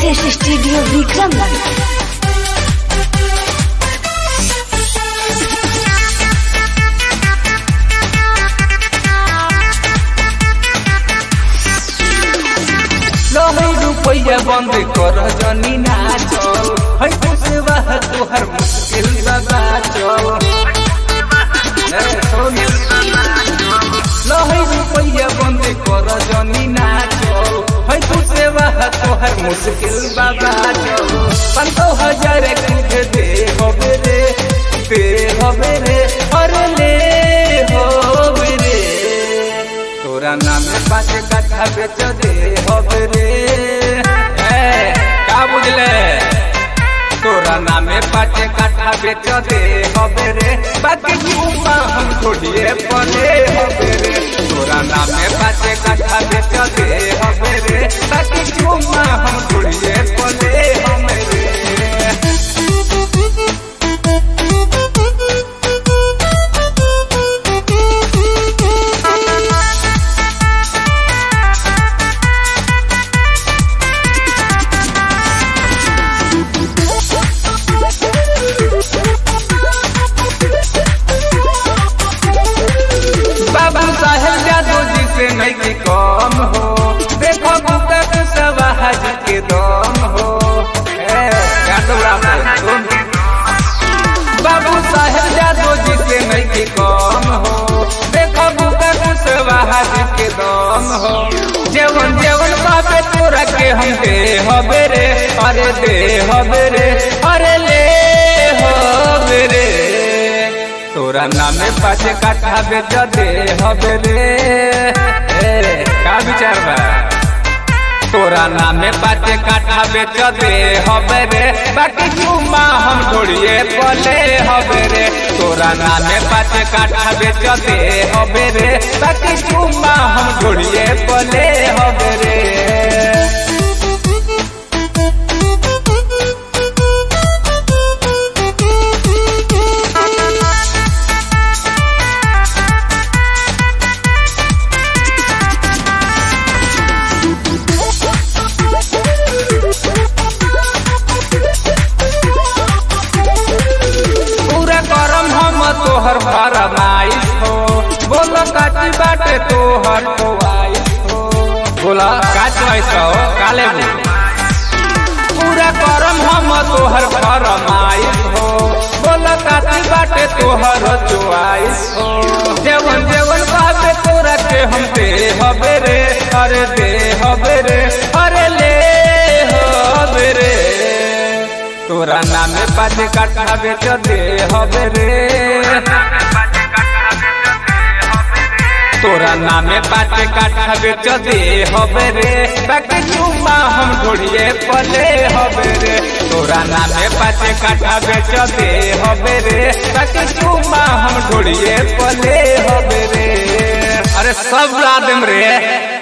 Ritesh studio Vikramgarh लहै रुपैया बंद कर जनी नाचल है खुशवा तोहर मुश्किल बाबा चल लहै रुपैया बंद कर जनी नाचल है खुशवा तोहर मुश्किल बाबा चल पंद्रह हजार तुझे दे होबे रे दे होबे रे अरे ले होबे रे तोरा नाम में पाँच कट्ठा बेच दे होबे रे ए, का बुझले तोरा नाम में पाँच कट्ठा बेच दे होबे रे बाकी घूमा हम छोड़िए पले होबे रे तोरा नाम में पाँच कट्ठा बेच दे होबे रे बाकी घूमा हम छोड़िए पले होबे रे बाबू साहेब जादू जी से नहीं की कम हो देखो बुका कुशवाहा जी के दम हो ए, जादूरा पे सुन। बाबू साहेब जादू जी से नहीं की कम हो देखो बुका कुशवाहा जी के दम हो जेवन जेवन बापे तोरा के हम दे हबे रे अरे दे हबे रे अरे ले हबे रे तोरा नामे पाँच काठा बेच दे हबे रे ए, का विचार बा तोरा नामे पाँच काठा बेच दे हबे रे बाकी चुम्मा हम ढोड़िए पले हबे रे तोरा नामे पाँच काठा बेच दे हबे रे बाकी चुम्मा हम ढोड़िए पले हबे रे पूरा करम हम तोहर फरमाइश हो बोल काची बाटे तोहर ख्वाइश हो बोला का चॉइस हो काले पूरा करम हम तोहर फरमाइश हो बोल काची बाटे तोहर चॉइस हो जेवन जेवन बाटे तोरा के हम दे हबे रे अरे दे हबे रे अरे ले हबे रे तोरा नामे पाँच काठा बेच दे हबे रे तोरा नामे पाँच काठा बेच दे हबे रे बाकी चुम्मा हम ढोड़िए पले हबे रे तोरा नामे पाँच काठा बेच दे हबे रे बाकी चुम्मा हम ढोड़िए पले हबे रे अरे सब ला देम रे